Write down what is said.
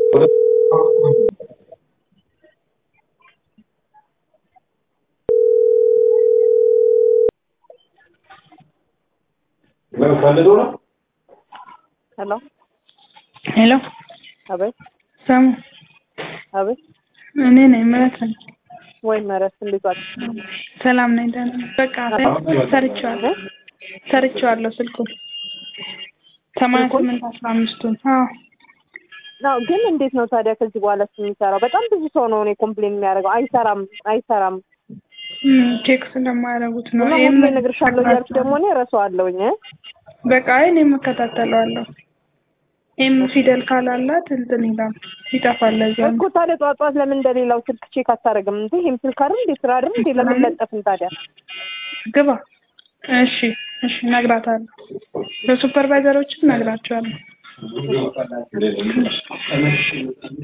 ፈልገው ነው። ሄሎ ሄሎ አቤት ሰሙ አቤት እኔ ነኝ ምረት ነኝ። ወይ መረስ እንዴት ዋልሽ? ሰላም ነኝ ደህና ነኝ። በቃ ሰርቼዋለሁ ሰርቼዋለሁ ስልኩን ሰማንያ ስምንት አስራ አምስቱን አዎ ነው ግን እንዴት ነው ታዲያ ከዚህ በኋላ የሚሰራው? በጣም ብዙ ሰው ነው እኔ ኮምፕሌን የሚያደርገው አይሰራም አይሰራም እም፣ ቼክ ስለማያደርጉት ነው። እና ይሄም ሁሌ እነግርሻለሁ እያልኩ ደግሞ እኔ እረሳዋለሁኝ እ? በቃ እኔ የምከታተለዋለሁ። ኤም ፊደል ካላላት እንትን ይላል ይጠፋል። ለዚያ ነው እኮ ታዲያ ጠዋት ጠዋት ለምን እንደሌላው ስልክ ቼክ አታደርግም እንዴ? ይሄም ስልክ አይደል እንዴ ስራ አይደል እንዴ? ለምን ለጠፍን ታዲያ? ግባ። እሺ እሺ፣ እነግራታለሁ። ለሱፐርቫይዘሮችም እነግራቸዋለሁ።